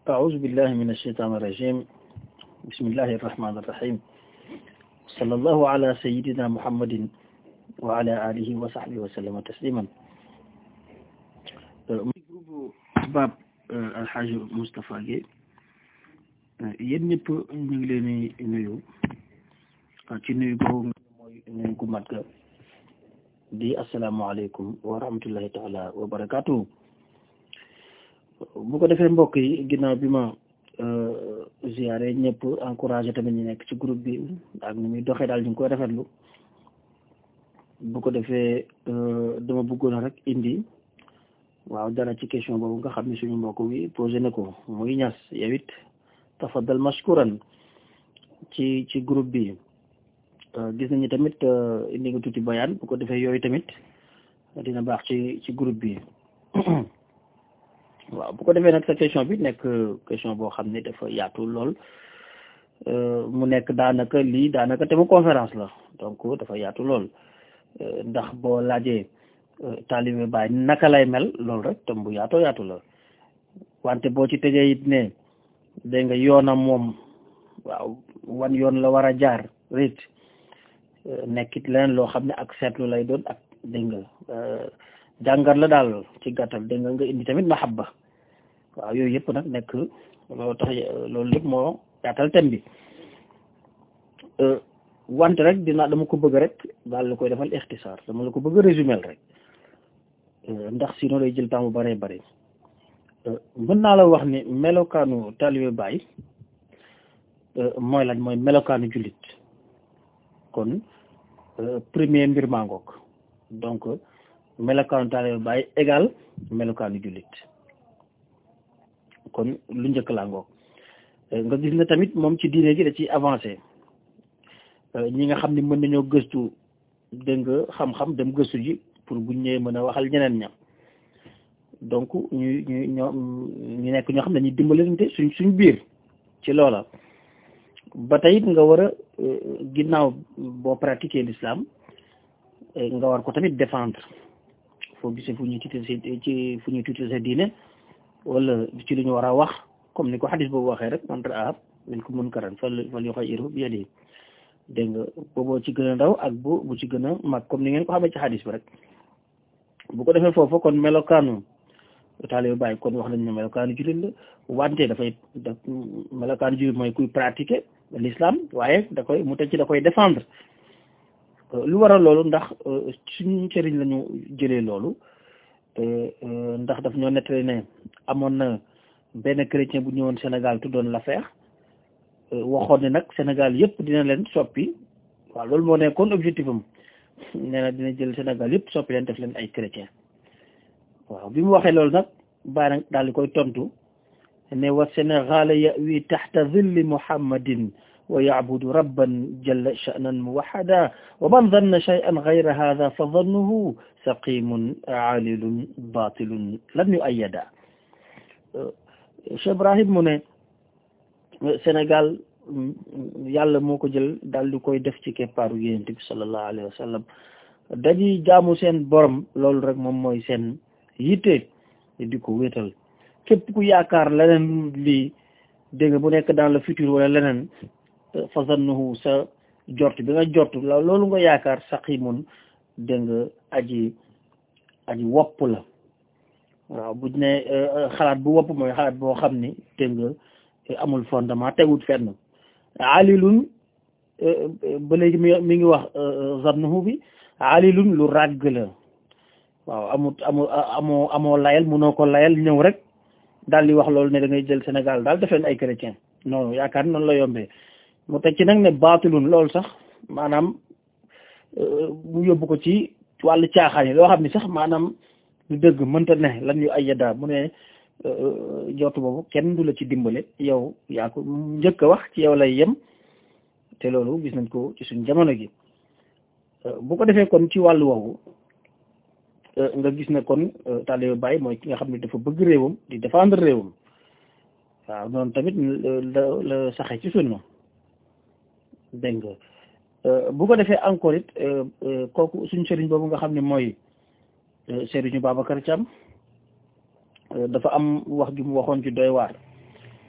أعوذ بالله من الشيطان الرجيم بسم الله الرحمن الرحيم صلى الله على سيدنا محمد وعلى آله وصحبه وسلم تسليما باب الحاج مصطفى Guèye yéen ñëpp ñu ngi leen di nuyu ci nuyu boobu mooy nuyu gu mat ga di asalaamaaleykum wa rahmatullahi taala wa barakaatu bu ko defee mbokk yi ginnaaw bi ma ziare ñëpp encouragé tamit ñu nekk ci groupe bi ak ni muy doxee daal ñu ngi koy rafetlu bu ko defee dama bëggoon rek indi waaw dara ci question boobu nga xam ne suñu mbokk bi posé na ko muy ñas yow it tafaddal mashkuran ci ci groupe bi gis nañu tamit indi nga tuuti bayaan bu ko defee yooyu tamit dina baax ci ci groupe bi waaw bu ko defee nag sa question bi nekk question boo xam ne dafa yaatu lool mu nekk daanaka lii daanaka te mu conférence la donc dafa yaatu lool ndax boo laajee taalibe baay naka lay mel loolu rek tam bu yaatoo yaatu la wante boo ci tegee it ne dégg nga yoonam moom waaw wan yoon la war a jaar rit nekkit leneen loo xam ne ak seetlu lay doon ak dégg nga jàngat la daal ci gàttal dégg nga nga indi tamit mahabba waaw yooyu yëpp nag nekk loolu tax loolu lépp moo yaatal thème bi wante rek dina dama ko bëgg rek daal la koy defal ixtisaar dama la ko bëgg résumer rek ndax sinon day jël temps bu bëree bëri mën naa la wax ni melokaanu taalibe Baay mooy lañ mooy melokaanu jullit kon premier mbir maa ngoog donc melokaanu taalibe Baay égal melokaanu jullit kon lu njëkk laa ngoog nga gis na tamit moom ci diine gi da ci avancé ñi nga xam ne mën nañoo gëstu dégg nga xam-xam dem gëstu ji pour buñ ñëwee mën a waxal ñeneen ña donc ñu ñu ñoo ñu nekk ñoo xam ne dañuy dimbalante suñ suñ biir ci loola ba tey it nga war a ginnaaw boo pratiquer l'islam nga war ko tamit défendre foo gisee fu ñuy tuuti ci fu ñuy tuuti sa diine wala ci lu ñu war a wax comme ni ko xadis boobu waxee rek man ra'a minkum munkaran fal falyughayyirhu bi yadihi dégg nga booboo ci gën a ndaw ak bu bu ci gën a mag comme ni ngeen ko xamee ci xadis bi rek bu ko defee foofu kon melokaanu taalibe Baay kon wax nañ ne melokaanu jullit la wante dafay da melokaanu jullit mooy kuy pratiquer l'islam waaye da koy mu teg ci da koy défendre lu waral loolu ndax suñu sëriñ la ñu jëlee loolu ndax daf ñoo nettali ne amoon na benn chrétien bu ñëwoon Sénégal tuddoon l'affaire waxoon ne nag Sénégal yëpp dina leen soppi waaw loolu moo nekkoon objectif am nee na dina jël Sénégal yëpp soppi leen def leen ay chrétien waaw bi mu waxee loolu nag baa nag daal di koy tontu ne wa Sénégal yawi taxta zilli muhammadin wa yacbudu rabban jalla sha'nan muwaxada wa man danna shay'an gayra hada fa dannuhu saqimun aalilun batilun lam yuayyada Cheikh Ibrahim mu ne Sénégal yàlla moo ko jël daal di koy def ci keppaaru yonent bi sallallahu alayhi wa sallam dañuy jaamu seen borom loolu rek moom mooy seen yitte di ko wéetal képp ku yaakaar leneen lii dégg nga bu nekk dans le futur wala leneen fa zannuhu sa jort bi nga jort loolu nga yaakaar saqimun dégg nga aji aji wopp la waaw buñ ne xalaat bu wopp mooy xalaat boo xam ni dégg nga amul fondement tegut fenn alilun ba léegi mi mi ngi wax zannuhu bi alilun lu ràgg la waaw amut amu amoo amoo layal munoo ko layal ñëw rek daal di wax loolu ne da ngay jël Sénégal daal def leen ay chrétien non yaakaar noonu la yombee mu teg ci nag ne baatilun loolu sax maanaam mu yóbbu ko ci wàllu caaxaan yi loo xam ni sax maanaam lu dëgg mënta ne lan yu ay yadda mu ne jootu boobu kenn du la ci dimbale yow yaa ko njëkk a wax ci yow lay yem te loolu gis nañ ko ci suñ jamono gi bu ko defee kon ci wàllu woowu nga gis ne kon taalibe Baay mooy ki nga xam ne dafa bëgg réewam di défendre réewam waaw noonu tamit la la saxe ci sunna dégg nga bu ko defee encore it kooku suñ sëriñ boobu nga xam ne mooy sëriñu Babacar Thiam dafa am wax ju mu waxoon ci doy waar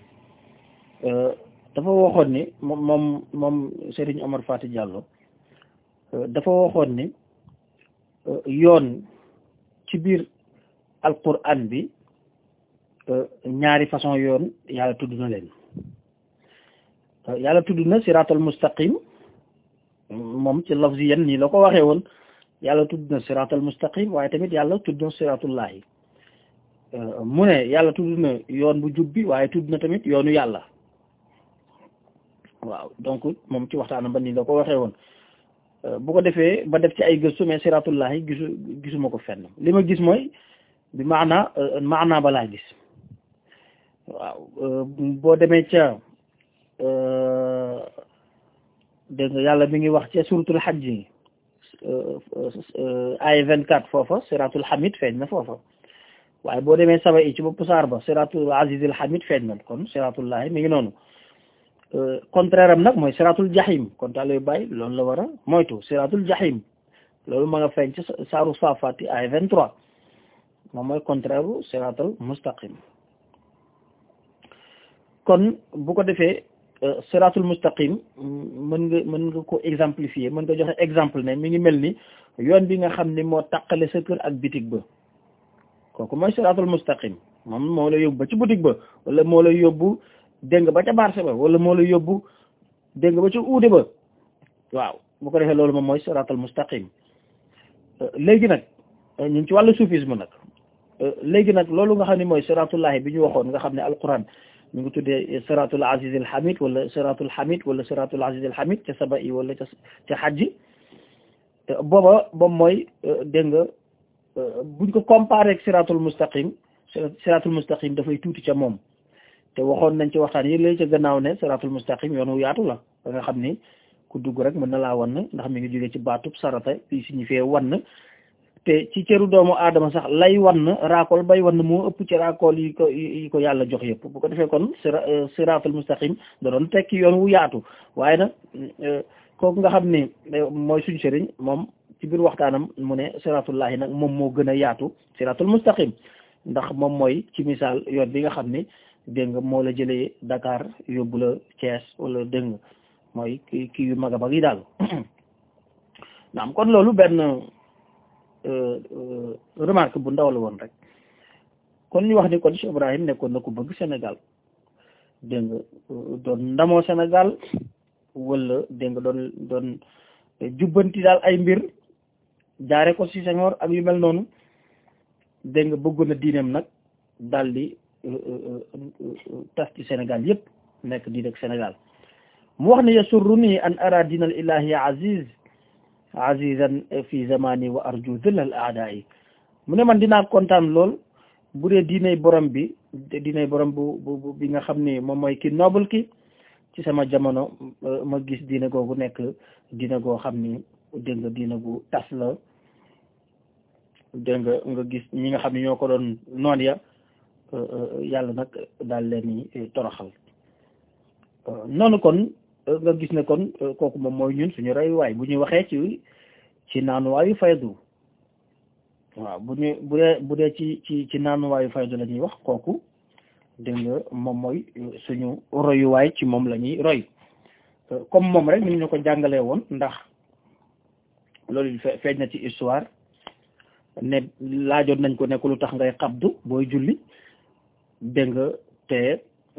dafa waxoon ni moom moom moom Serigne Omar Fati Diallo dafa waxoon ni yoon ci biir alquran bi ñaari façon yoon yàlla tudd na leen yàlla tudd na siratal mustaqim moom ci lafziyan nii la ko waxee woon yàlla tudd na siratal mustaqim waaye tamit yàlla tudd na siratullahi mu ne yàlla tudd na yoon bu jub bi waaye tudd na tamit yoonu yàlla waaw donc moom ci waxtaanam ba nii la ko waxee woon bu ko defee ba def ci ay gëstu mais siratullahi gisu gisuma ko fenn li ma gis mooy bi maana maana ba laa gis waaw boo demee ca dégg nga yàlla mi ngi wax ca suratul hajj yi ay vingt quatre foofa siratul hamid feeñ na foofa waaye boo demee saba i ci bopp saar ba siratul azizil hamid feeñ na kon siratullahi mi ngi noonu contraire am nag mooy siratul jahim kon taal bàyyi loolu la war a moytu siratul jahim loolu ma nga feeñ ci saaru safati ay vingt trois moom mooy contraire u siratul mustaqim kon bu ko defee siratul mustaqim mën nga mën nga ko exemplifier mën nga joxe exemple ne mi ngi mel ni yoon bi nga xam ni moo taqale sa kër ak bitig ba kooku mooy siratul mustaqim moom moo la yóbbu ba ci boutique ba wala moo la yóbbu dégg nga ba ca marché ba wala moo la yóbbu dégg nga ba ca uude ba waaw bu ko defee loolu moom mooy siratul mustaqim léegi nag ñu ngi ci wàllu soufisme nag léegi nag loolu nga xam ne mooy siratullahi bi ñu waxoon nga xam ne alquran ñu ngi tuddee siratul aziz al hamid wala siratul hamid wala siratul aziz al hamid ca saba yi wala ca ca xajji booba boobu mooy dégg nga buñ ko comparé ak siratul mustaqim siratul mustaqim dafay tuuti ca moom te waxoon nañ ci waxtaan yi léegi ca gannaaw ne siratul mustaqim yoonu yaatu la ba nga xam ni ku dugg rek mën na laa wan ndax mi ngi jógee ci baatub sarata bi signifie wan te ci cëru doomu aadama sax lay wan raakool bay wan moo ëpp ci raakool yi ko yi ko yàlla jox yëpp bu ko defee kon siraatul mustaqim da doon tekki yoon wu yaatu waaye nag kooku nga xam ni mooy suñ sëriñ moom ci biir waxtaanam mu ne siraatullahi nag moom moo gën a yaatu siraatul mustaqim ndax moom mooy ci misaal yoon bi nga xam ni dégg nga moo la jëlee Dakar yóbbu la Thiès wala dégg nga mooy kii kii yu mag a mag yi daal naam kon loolu benn remarque bu ndaw la woon rek kon ñu wax ni kon Cheikh Ibrahim nekkoon na ku bëgg Sénégal dégg nga doon ndamoo Sénégal wala dégg nga doon doon jubbanti daal ay mbir jaare ko ci Senghor ak yu mel noonu dégg nga bëggoon na diineem nag daal di tas ci Sénégal yëpp nekk diine ak Sénégal mu wax ne yasurruni an ara diinal ilahi aziz azizan fi zamani wa arju dhillal aadaa'i mu ne man dinaa kontaan lool bu dee diinay borom bi diinay borom bu bu bi nga xam ni moom mooy ki noble ki ci sama jamono ma gis diine googu nekk diine goo xam ni dégg nga diine gu tas la dégg nga nga gis ñi nga xam ne ñoo ko doon noon ya yàlla nag daal leen ni toroxal noonu kon nga gis ne kon kooku moom mooy ñun suñu royuwaay bu ñuy waxee ci ci naanuwaayu faydu waaw bu ñu bu dee bu dee ci ci ci naanuwaayu faydu la ñuy wax kooku dégg nga moom mooy suñu royuwaay ci moom la ñuy roy comme moom rek ni ñu ko jàngalee woon ndax loolu feeñ na ci histoire ne laajoon nañ ko ne ko lu tax ngay xabdu booy julli dégg nga te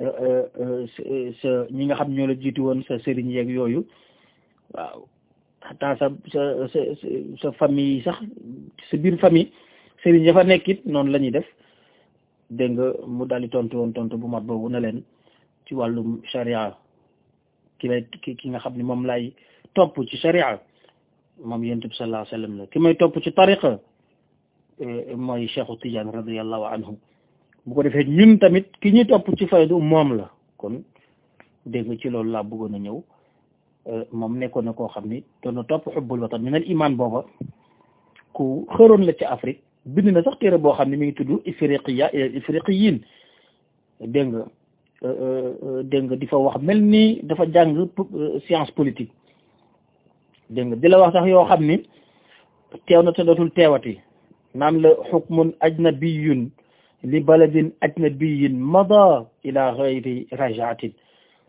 sa ñi nga xam ñoo la jiitu woon sa sëriñ yeeg yooyu waaw xataa sa sa sa sa famille sax sa biir famille sëriñ ya fa nekk it noonu la ñuy def dégg nga mu daal di tontu woon tontu bu mat boobu na leen ci wàllum sharia ki lay ki ki nga xam ne moom lay topp ci sharia moom yonent bi sallallahu alayhi wa sallam la ki may topp ci tariqa mooy Cheikhu Tidiane radiyallahu anhu bu ko defee ñun tamit ki ñuy topp ci faydu moom la kon dégg nga ci loolu laa bëggoon a ñëw moom nekkoon na koo xam ni doon na topp xubbul watan min al iman booba ku xëroon la ci Afrique bind na sax téere boo xam ne mi ngi tudd ifriqiya ifriqiyin dégg nga dégg nga di fa wax mel ni dafa jàng science politique dégg nga di la wax sax yoo xam ni teew na te dootul teewati naan la xukmun ajnabiyun li baladin ajnabiyin mada ila gayri rajaatin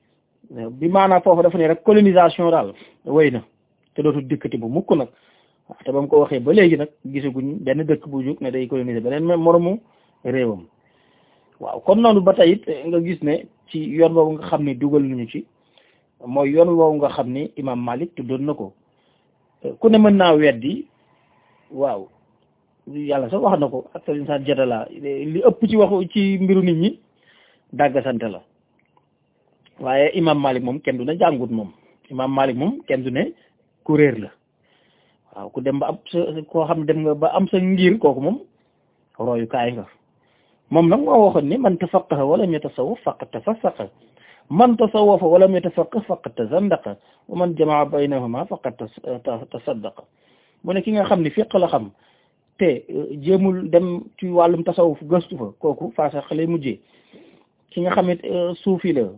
bi maanaam foofu dafa ne rek colonisation daal wéy na te dootul dikkati bu mukk nag waaw te ba mu ko waxee ba léegi nag gisaguñ benn dëkk bu jóg ne day coloniser beneen moromu réewam waaw kon noonu ba tey it nga gis ne ci yoon boobu nga xam ne dugal nañu ci mooy yoon boobu nga xam ne imam Malik tuddoon na ko ku ne mën naa weddi waaw yàlla sax wax na ko ak sëriñ sa jadala li ëpp ci waxu ci mbiru nit ñi dàggasante la waaye imam Malik moom kenn du ne jàngut moom imam Malik moom kenn du ne kuréer la waaw ku dem ba am sa koo xam ne dem nga ba am sa ngir kooku moom royukaay nga moom nag moo waxoon ni man tafaqaha walam yatasawwaf faqad tafassaqa man tasawwafa walam yatafaqqah faqad tazandaqa wa man jamaa baynahuma faqad tasaddaqa mu ne ki nga xam ne fiq la xam te jéemul dem ci wàllum tasawuf gëstu fa kooku faasa xale mujjee ki nga xam ne suufi la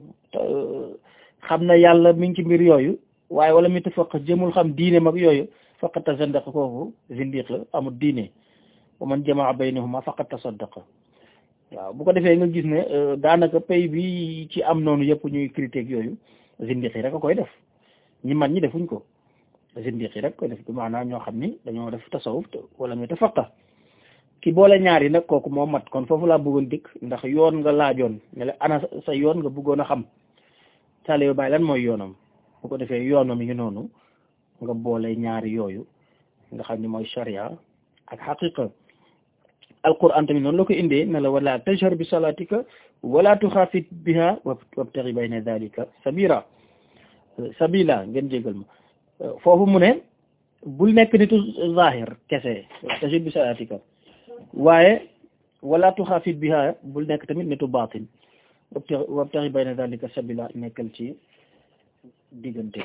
xam na yàlla mi ngi ci mbir yooyu waaye wala mi tafaqaha jéemul xam diine mag yooyu faqad tazandaqa kooku zindiq la amul diine wa man jamaa baynahuma faqad tasaddaqa waaw bu ko defee nga gis ne daanaka pays bi ci am noonu yëpp ñuy critique yooyu zindiq yi rek a koy def ñi man ñi defuñ ko zindiq yi rek koy def bi maanaam ñoo xam ni dañoo def tasawuf wala muy tafaqa ki boole ñaar yi nag kooku moo mat kon foofu laa bëggoon dikk ndax yoon nga laajoon ne la ana sa yoon nga bëggoon a xam taalibe Baay lan mooy yoonam bu ko defee yoonam yi noonu nga boole ñaari yooyu nga xam ni mooy sharia ak xaqiqa alquran tamit noonu la ko indee ne la wala tajhar bi salatika wala tuxaafit biha wabtaxi bayna dalika sabira sabila ngeen jégal ma foofu mu ne bul nekk nitu zahir kese tajhar bi salatika waaye wala tuxaafit biha bul nekk tamit nitu batin wabtaxi bayna dalika sabila nekkal ci diggante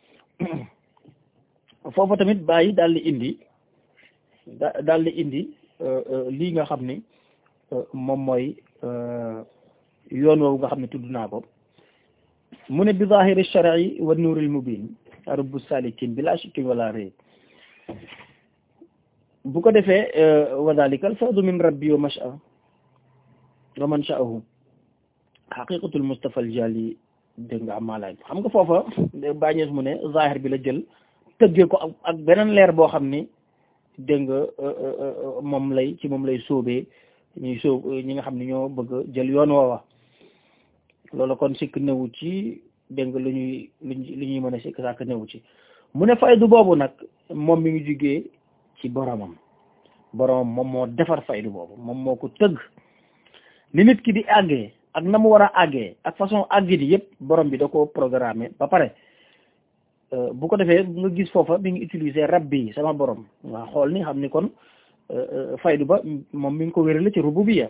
foofu tamit bàyyi daal di indi daal di indi lii nga xam ni moom mooy yoon woowu nga xam ne tudd naa ko mu ne bi zahiri shar'i wa nuuril mubin rubbu salikin bila shakkin wala rayb bu ko defee wa dhalika al fawdu min rabbi wa masha wa man sha'ahu haqiqatul mustafa al jali dégg nga am maalaay xam nga foofa bàñees mu ne zahir bi la jël tëggee ko ak beneen leer boo xam ni dégg nga moom lay ci moom lay sóobee ñuy sóob ñi nga xam ne ñoo bëgg jël yoon woowa loolu kon sikk newu ci dégg nga lu ñuy lu ñuy mën a sikk sàkk newu ci mu ne faydu boobu nag moom mi ngi jugee ci boromam boromam moom moo defar faydu boobu moom moo ko tëgg ni nit ki di àggee ak na mu war a àggee ak façon àggi di yëpp borom bi da ko programmé ba pare bu ko defee nga gis foofa mi ngi utiliser rabbi sama borom waa xool ni xam ni kon faydu ba moom mi ngi ko wérale ci rububiyya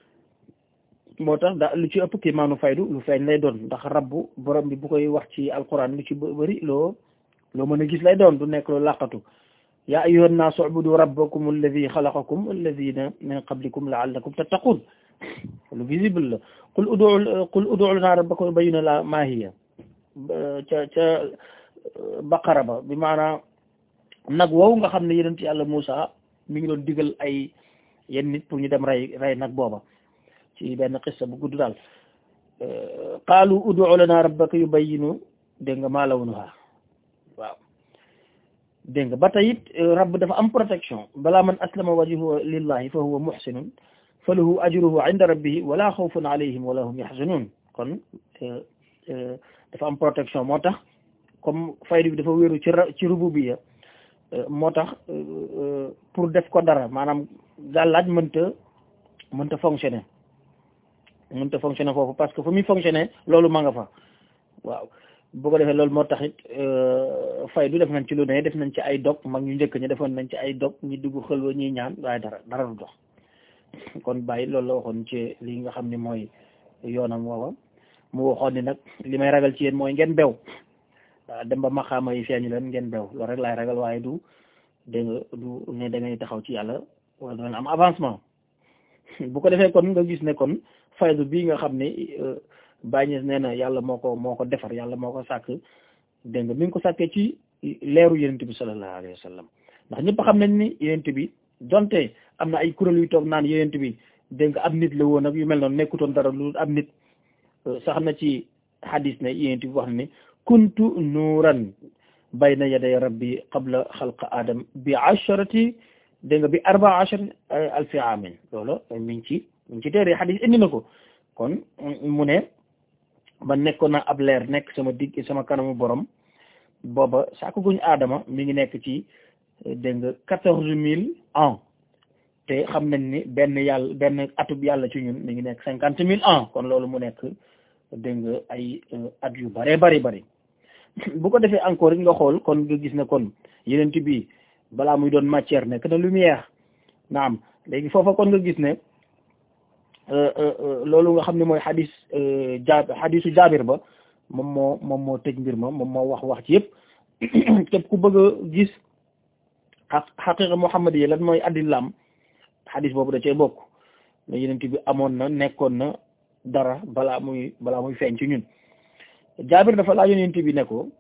moo tax da lu ci ëpp kii maanu faydu lu feeñ lay doon ndax rabbu borom bi bu koy wax ci alquran lu ci bëri loo loo mën a gis lay doon du nekk loo làqatu yaa ayyuhan naasu ubudu rabbakum alladi xalaqakum alladina min qablikum laallakum tattaqun lu visible la qul udu qul udu lana rabbakum yubayyina la maa hiya ca ca baqara ba bi maanaam nag woowu nga xam ne yonent yàlla Muusa mi ngi doon digal ay yenn nit pour ñu dem rey rey nag booba ci benn xissa bu gudd daal qaalu udu lana rabbaka yubayyinu dégg nga maa lawnuha waaw dégg nga ba tey it rabb dafa am protection balaa man aslama wajhuhu lillahi fa huwa muhsinun fa lahu ajruhu inda rabbihi wala xawfun alayhim wala hum yaxzanun kon dafa am protection moo tax comme faydu bi dafa wéeru ci ci rububiyya moo tax pour def ko dara maanaam gàllaaj mënta mënta fonctionner mënta fonctionner foofu parce que fu muy fonctionner loolu ma nga fa waaw bu ko defee loolu moo tax it faydu def nañ ci lu ne def nañ ci ay dog mag ñu njëkk ñi defoon nañ ci ay dog ñi dugg xëlwa ñuy ñaan waaye dara dara du dox kon bàyyi loolu la waxoon ci li nga xam ne mooy yoonam woowa mu waxoon ni nag li may ragal ci yéen mooy ngeen bew waaw dem ba maxaama yi feeñu leen ngeen bew loolu rek laay ragal waaye du dégg nga du ne da ngay taxaw ci yàlla wala da ngeen am avancement bu ko defee kon nga gis ne kon faydu bii nga xam ne bàññees nee na yàlla moo ko moo ko defar yàlla moo ko sàkk dégg nga mi ngi ko sàkkee ci leeru yonent bi sallallahu alayhi wa sallam ndax ñëpp xam nañ ni yonent bi donte am na ay kuréel yu toog naan yonent bi dégg nga ab nit la woon ak yu mel noonu nekkutoon dara lu ab nit sax na ci xadis ne yéen bi wax ne kuntu nuuran bayna yaday rabbi qabla xalqa adam bi asharati dégg nga bi arba asharati alfi amin loolu mi ngi ci mi ngi ci téere xadis indi na ko kon mu ne ba nekkoon na ab leer nekk sama digg sama kanamu borom booba saako guñ aadama mi ngi nekk ci dégg nga quatorze mille ans te xam nañ ni benn yàlla benn atub yàlla ci ñun mi ngi nekk cinquante mille ans kon loolu mu nekk dégg nga ay at yu bare bari bari bu ko defee encore nga xool kon nga gis ne kon yeneen bi balaa muy doon matière nekk na lumière naam léegi foofa kon nga gis ne loolu nga xam ne mooy xadis ja xadisu jaabir ba moom moo moom moo tëj mbir ma moom moo wax wax ci yëpp képp ku bëgg a gis xaq xaqiqa muhammad yi lan mooy addilam xadis boobu da cee bokk ne yenent bi amoon na nekkoon na dara balaa muy balaa muy feeñ ci ñun jaabir dafa laa yenent bi ne ko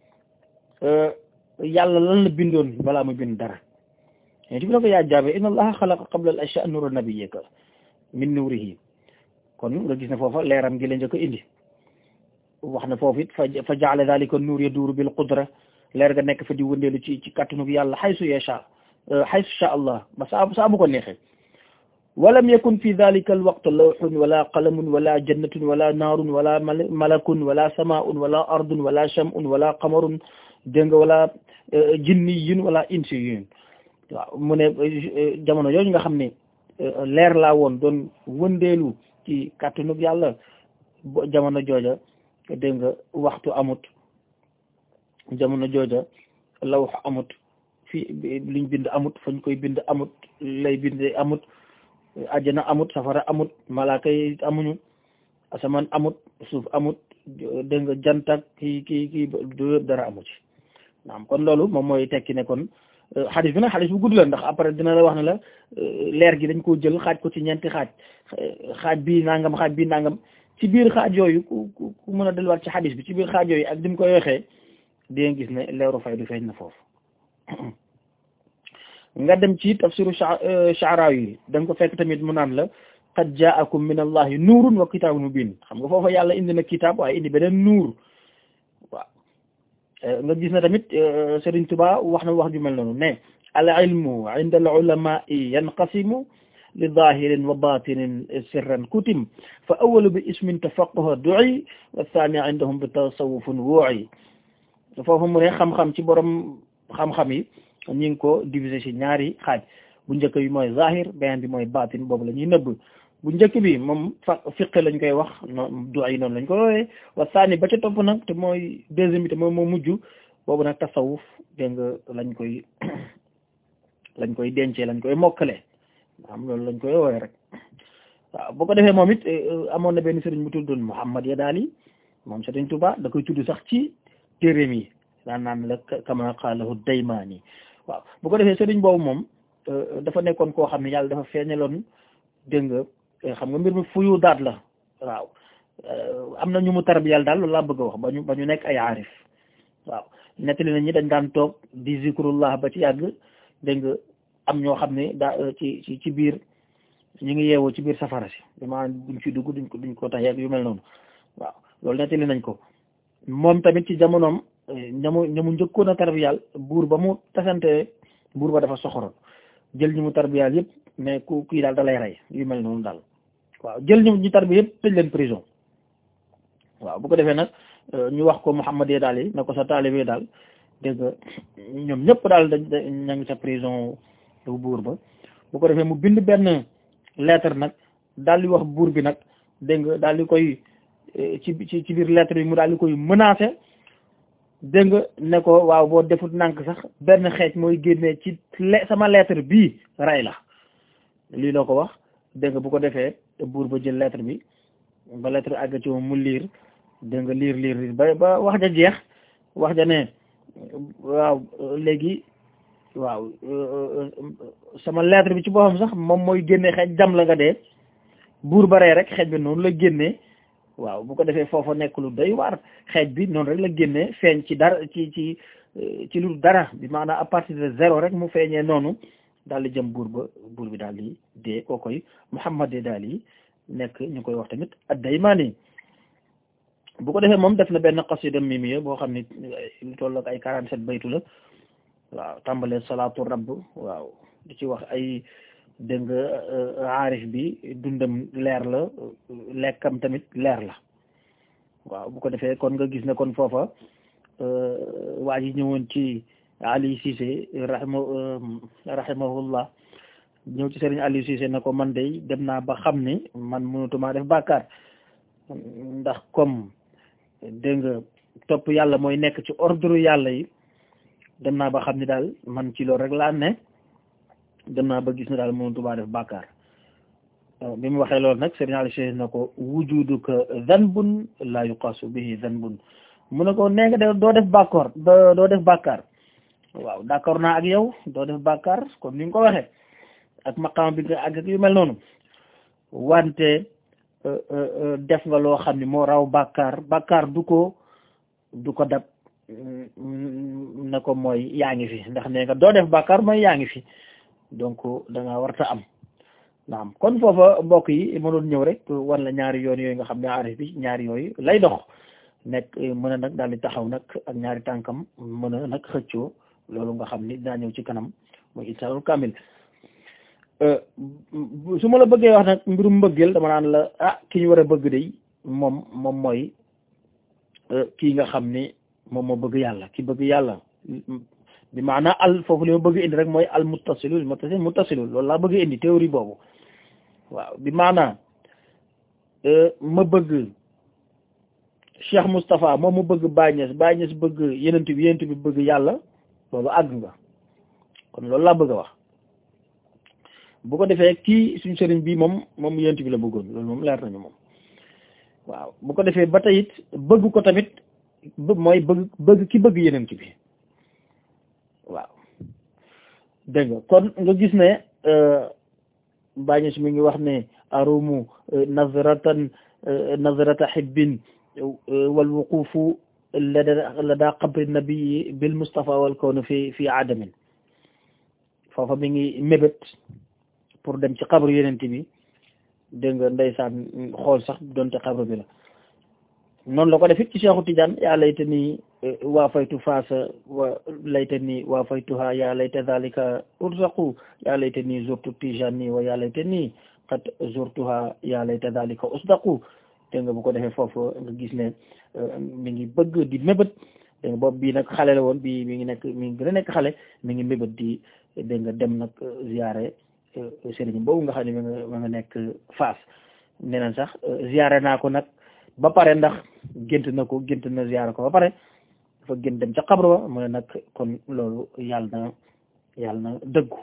yàlla lan la bindoon balaa muy bind dara yenent bi ne ko yaa jaabir inna allaha xalaqa qabla al ashya nura nabiyyika min nuurihi kon nga gis ne foofa leeram gi la njëkk a indi wax na foofu it fa fa jaale dalika nuur yaduuru bil qudra leer ga nekk fa di wëndeelu ci ci kàttanug yàlla xaysu yasha xaysu sha allah ba saa saa bu ko neexee walam yakun fi dalika al waqt lawxun wala qalamun wala jannatun wala naarun wala malakun wala samaun wala ardun wala shamun wala qamarun dégg nga wala jinniyun wala insiyun waaw mu ne jamono yooyu nga xam ne leer laa woon doon wëndeelu ci kàttanug yàlla jamono jooja dégg nga waxtu amut jamono jooja lawx amut fi liñ bind amut fañ koy bind amut lay bind amut ajjana amut safara amut malaaka yi amuñu asamaan amut suuf amut dégg nga jantak kii kii kii du dara amu ci naam kon loolu moom mooy tekki ne kon xadis bi nag xadis bu gudd la ndax après dina la wax ne la leer gi dañ koo jël xaaj ko ci ñeenti xaaj xaaj bii nangam xaaj bii nangam ci biir xaaj yooyu ku ku mën a delluwaat ci xadis bi ci biir xaaj yooyu ak dim koy waxee di nga gis ne leeru fay du feeñ na foofu nga dem ci tafsiru Sha'rawi yi da nga ko fekk tamit mu naan la qad ja'akum min allahi nuurun wa kitaabun mubin xam nga foofa yàlla indi na kitaab waaye indi beneen nuur waaw nga gis na tamit Serigne Touba wax na wax ju mel noonu ne al ilmu inda al ulama'i yanqasimu li zahirin wa batinin sirran kutim fa awalu bi ismin tafaqquha du'i wa thani indahum bi tasawufun wu'i foofu mu ne xam-xam ci borom xam-xam yi ñi ngi ko diviser ci ñaari xaaj bu njëkk bi mooy zahir beneen bi mooy batin boobu la ñuy nëbb bu njëkk bi moom fa fiqe lañ koy wax noonu du'i noonu lañ ko woowee wa thani ba ca topp nag te mooy deuxième bi te moom moo mujj boobu nag tasawuf dégg nga lañ koy lañ koy dencee lañ koy mokkale am loolu lañ koy woowee rek waaw boo ko defee moom it amoon na benn sëriñ bu tuddoon Muhammad Yadaali moom Sëriñ Tuubaa da koy tudd sax ci téeréem yi daan naan la kama qaalahu Daymaani waaw bu ko defee sëriñ boobu moom dafa nekkoon koo xam ne yàlla dafa feeñaloon dégg nga xam nga mbir mi fuyu daat la waaw am na ñu mu tarbiyal daal loolu laa bëgg a wax ba ñu ba ñu nekk ay aarif waaw nettali nañ ñi dañ daan toog di zikrullah ba ci yàgg dégg nga am ñoo xam ne daa ci ci ci biir ñu ngi yeewoo ci biir safara si dama duñ ci dugg duñ ko duñ ko tax yu mel noonu waaw loolu nettali nañ ko moom tamit ci jamonoom ñamu ñamu njëkkoon a tarbiyal buur ba mu tasante buur ba dafa soxoroon jël ñu mu tarbiyal yëpp mais ku kii daal da lay rey yu mel noonu daal waaw jël ñu ñu tarbi yëpp tëj leen prison waaw bu ko defee nag ñu wax ko Muhammad yee daal yi ne ko sa taalibe daal dégg nga ñoom ñëpp daal dañ ña ngi sa prison bu buur ba bu ko defee mu bind benn lettre nag daal di wax buur bi nag dégg nga daal di koy ci ci ci biir lettre bi mu daal di koy menacé dégg nga ne ko waaw boo defut nànk sax benn xeej mooy génnee ci sama lettre bii rey la lii loo ko wax dégg nga bu ko defee buur ba jël lettre bi ba lettre àgg ci moom mu liir dégg nga liir liir liir ba ba wax ja jeex wax ja ne waaw léegi waaw sama lettre bi ci boppam sax moom mooy génne xeej jam la nga dee buur ba rey rek xeej bi noonu la génnee waaw bu ko defee foofa nekk lu doy waar xeej bi noonu rek la génnee feeñ ci dara ci ci ci lu dara bi maanaam à partir de zéro rek mu feeñee noonu daal di jëm buur ba buur bi daal di dee koo koy Muhammad daal di nekk ñu koy wax tamit ad-Daymaani bu ko defee moom def na benn xasida mimiya boo xam ni lu toll ak ay quarante sept baytu la waaw tàmbalee salaatu rabb waaw di ci wax ay dégg nga aarif bi dundam leer la lekkam tamit leer la waaw bu ko defee kon nga gis ne kon foofa waa ji ñëwoon ci Ali Cissé rahima rahimahullah ñëw ci Serigne Ali Cissé na ko man de dem naa ba xam ni man mënutuma def bàkkaar ndax comme dégg nga topp yàlla mooy nekk ci ordre yàlla yi dem naa ba xam ni daal man ci loolu rek laa ne dem naa ba gis ne daal mënutuma def bàkkaar bi mu waxee loolu nag Serigne Ali Cissé na ko wujuduka zanbun la yuqasu bihi zanbun mu ne ko nee nga de doo def bàkkoor doo def bàkkaar waaw d'accord naa ak yow doo def bàkkaar comme ni nga ko waxee ak maqaam bi nga àgg ak yu mel noonu wante def nga loo xam ne moo raw bàkkaar bàkkaar du ko du ko dab na ko mooy yaa ngi fi ndax nee nga doo def bàkkaar mooy yaa ngi fi donc da nga warta am naam kon foofa mbokk yi mënoon ñëw rek wan la ñaari yoon yooyu nga xam ne aarif bi ñaari yooyu lay dox nekk mën a nag daal di taxaw nag ak ñaari tànkam mën a nag xëccoo loolu nga xam ni daa ñëw ci kanam mooy insaanul kaamil su ma la bëggee wax nag mbirum mbëggeel dama naan la ah ki ñu war a bëgg de moom moom mooy kii nga xam ni moom moo bëgg yàlla ki bëgg yàlla bi maanaa al foofu li ma bëgg indi rek mooy al muttasilul muttasil muttasilul loolu laa bëgg indi théorie boobu waaw bi maanaa ma bëgg Cheikh Moustapha moom mu bëgg Baye Niass Baye Niass bëgg yenent bi yenent bi bëgg yàlla loolu àgg nga kon loolu laa bëgg a wax bu ko defee kii suñu sëriñ bi moom moom yenent bi la bëggoon loolu moom leer nañu moom waaw bu ko defee ba tey it bëgg ko tamit mooy bëgg bëgg ki bëgg yenent bi waaw dégg nga kon nga gis ne Baye Niass mi ngi wax ne arumu nazratan nazrata hibbin wal wuqufu lada lada qabri nabii bil Mustafa wal kawnu fi fi adamin foofa mi ngi mébét pour dem ci xabru yenent bi dégg nga ndeysaan xool sax doonte xabru bi la noonu la ko def it ci Cheikhu Tidiane yaa layta nii waa faytu faasa wa layta nii waa faytuha yaa layta dhalika ursaqu yaa layta nii zurtu Tijani wa yaa layta nii qad zurtuha yaa layta dhalika usdaqu dégg nga bu ko defee foofu nga gis ne mi ngi bëgg di mébét dégg nga boobu bii nag xale la woon bii mi ngi nekk mi ngi gën a nekk xale mi ngi mébét di dégg nga dem nag ziyaare sëriñ boobu nga xam ne ma nga ma nga nekk Faas nee na sax ziyaare naa ko nag ba pare ndax gént na ko gént na ziyaare ko ba pare dafa gént dem ca xabru ba mu ne nag kon loolu yàlla na yàlla na dëggu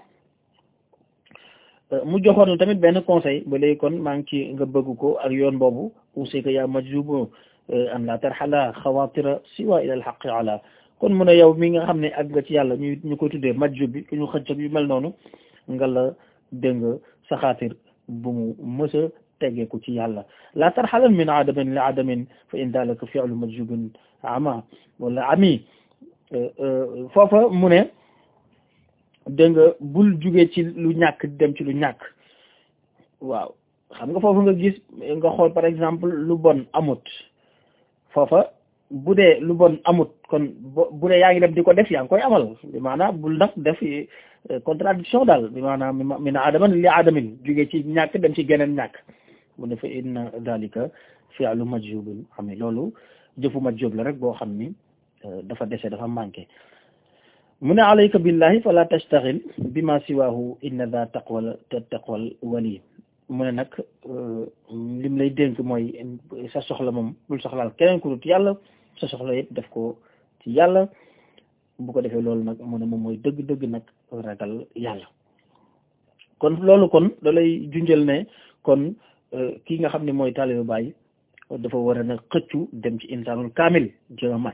mu joxoon tamit benn conseil ba léegi kon maa ngi ci nga bëgg ko ak yoon boobu usika yaa majzubu an la tarxala xawatira siwa ila al xaqi ala kon mu ne yow mi nga xam ne ak nga ci yàlla ñu ñu koy tuddee majjub bi ku ñu xëcc yu mel noonu nga la dégg nga saxaatir bu mu mës a tegeeku ci yàlla la tarxalan min adamin li adamin fa in dalika fi'lu majjubin ama wala ami foofa mu ne dégg nga bul jugee ci lu ñàkk dem ci lu ñàkk waaw xam nga foofu nga gis nga xool par exemple lu bon amut foofa bu dee lu bon amut kon bu dee yaa ngi dem di ko def yaa ngi koy amal bi maanaam bul nag def contradiction daal bi maanaam min adaman li adamin jugee ci ñàkk dem ci geneen ñàkk mu ne fa inna dalika fi'lu majjubin xam ne loolu jëfu majjub la rek boo xam ni dafa dese dafa manqué mu ne alayka billahi fala tastaxil bima siwahu inna da taqwal taqwal wali mu ne nag lim lay dénk mooy sa soxla moom bul soxlaal keneen ku dut yàlla sa soxla yëpp def ko ci yàlla bu ko defee loolu nag mu ne moom mooy dëgg-dëgg nag ragal yàlla kon loolu kon da lay junjal ne kon kii nga xam ne mooy taalibe Baay dafa war a nag xëccu dem ci insaanul kaamil jéem a mat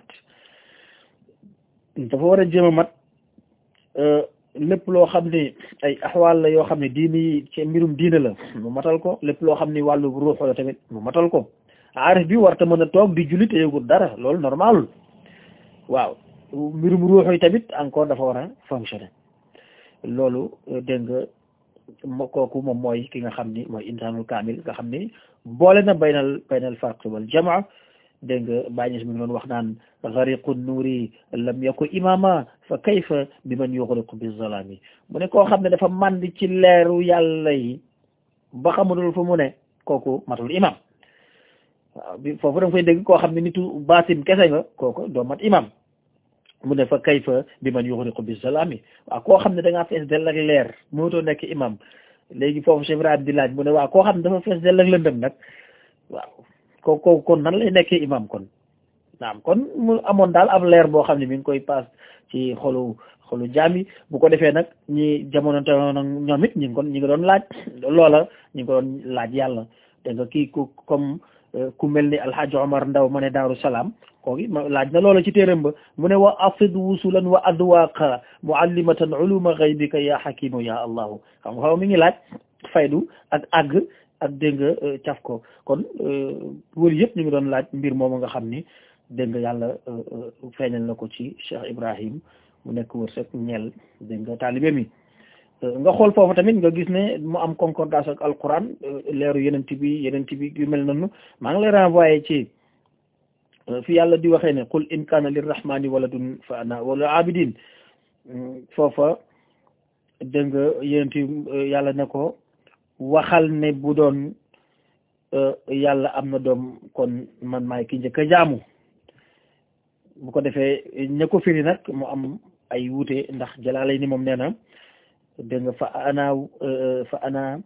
dafa war a jéem a mat lépp loo xam ne ay axwaal la yoo xam ne diini yi ci mbirum diine la mu matal ko lépp loo xam ne wàllu ruux la tamit mu matal ko aarif bi warta mën a toog di julli te yëgul dara loolu normalul waaw mbirum ruux yi tamit encore dafa war a fonctionner loolu dégg nga kooku moom mooy ki nga xam ni mooy insaanul kaamil nga xam ni boole na baynal baynal farq wal jamaa dégg nga bàñes mi ngi doon wax naan gariqu nuuri lam yaku imama fa kayfa bi man yuxriqu bi zalami mu ne koo xam ne dafa màndi ci leeru yàlla yi ba xamadul fu mu ne kooku matul imam waaw bi foofu da nga fay dégg koo xam ne nitu baatin kese nga kooku doo mat imam mu ne fa kayfa bi man yuxriqu bi zalami waaw koo xam ne da ngaa fees dell ak leer mootoo nekk imam léegi foofu Cheikh Ibrahima di laaj mu ne waaw koo xam ne dafa fees dell ak lëndëm nag waaw ko ko kon nan lay nekkee imam kon naam kon mu amoon daal am leer boo xam ne mi ngi koy paas ci xolu xolu jaam yi bu ko defee nag ñi jamono te ñoom it ñi ngi kon ñi ngi doon laaj loola ñi ngi ko doon laaj yàlla te nga kii ku comme ku mel ni alhaji omar ndaw ma ne daaru salaam kooki laaj na loola ci téeram ba mu ne wa afid wusulan wa adwaqa muallimatan uluma gaybika ya hakimu ya allahu xam nga xaw mi ngi laaj faydu ak àgg ak dégg nga caf ko kon wër yëpp ñu ngi doon laaj mbir moomu nga xam ni dégg nga yàlla feeñal na ko ci Cheikh Ibrahim mu nekk wërsëg ñeel dégg nga taalibe mi nga xool foofu tamit nga gis ne mu am concordance ak alquran leeru yenent bi yenent bi yu mel noonu maa ngi lay renvoyé ci fi yàlla di waxee ne qul in kaana lirrahmani waladun fa ana wala abidin foofa dégg nga yenent yàlla ne ko waxal ne bu doon yàlla am na doom kon man maay ki njëkk a jaamu bu ko defee ña ko firi nag mu am ay wuute ndax jalaalay ni moom nee na dégg nga fa ana fa ana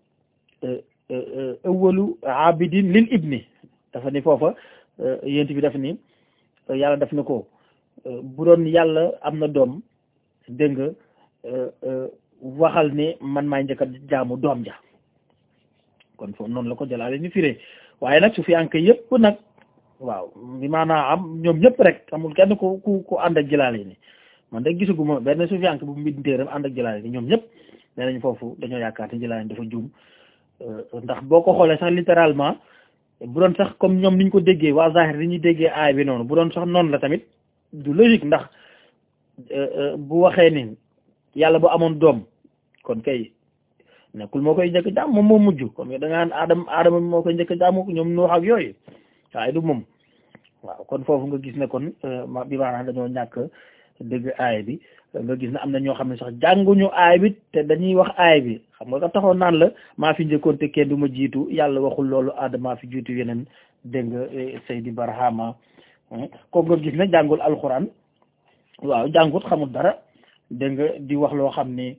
awwalu abidin lil ibni dafa ni foofa yent bi daf ni yàlla daf na ko bu doon yàlla am na doom dégg nga waxal ne man maay njëkk a jaamu doom ja kon foofu noonu la ko jalaale ni firee waaye nag su fi anke yëpp nag waaw bi maanaam am ñoom ñëpp rek amul kenn ku ku ku ànd ak jalaale ni man de gisaguma benn su fi anke bu mbind téeram ànd ak jalaale ni ñoom ñëpp nee nañ foofu dañoo yaakaar ne jalaale dafa juum ndax boo ko xoolee sax littéralement bu doon sax comme ñoom niñ ko déggee waa zahir li ñuy déggee aay bi noonu bu doon sax noonu la tamit du logique ndax bu waxee ni yàlla bu amoon doom kon kay nekkul moo koy njëkk jaam moom moo mujj comme da ngaan aadama aadama moo koy njëkk jaamu ñoom nuux ak yooyu waaye du moom waaw kon foofu nga gis ne kon bi maanaam dañoo ñàkk dëgg aay bi nga gis ne am na ñoo xam ne sax jànguñu aay bi te dañuy wax aay bi xam nga ka taxoon naan la maa fi njëkkoon te kenn du ma jiitu yàlla waxul loolu aadama maa fi jiitu yeneen dégg nga Seydi Barhama kooku nga gis ne jàngul alxuraan waaw jàngut xamul dara dégg nga di wax loo xam ne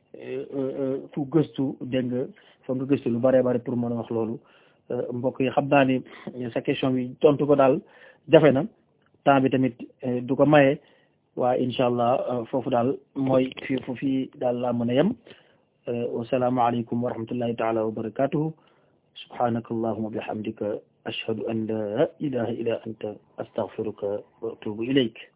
fu gëstu dégg nga foog nga gëstu lu bare bare pour mën a wax loolu mbokk yi xam naa ni sa question bi tontu ko daal jafe na temps bi tamit du ko maye waaye incha allah foofu daal mooy fii fu fii daal laa mën a yem wasalaamu aleykum wa rahmatullahi taala wa barakatuhu subhanaka allahuma bihamdika ashhadu an la ilaha illa anta astaghfiruka wa atubu ilayk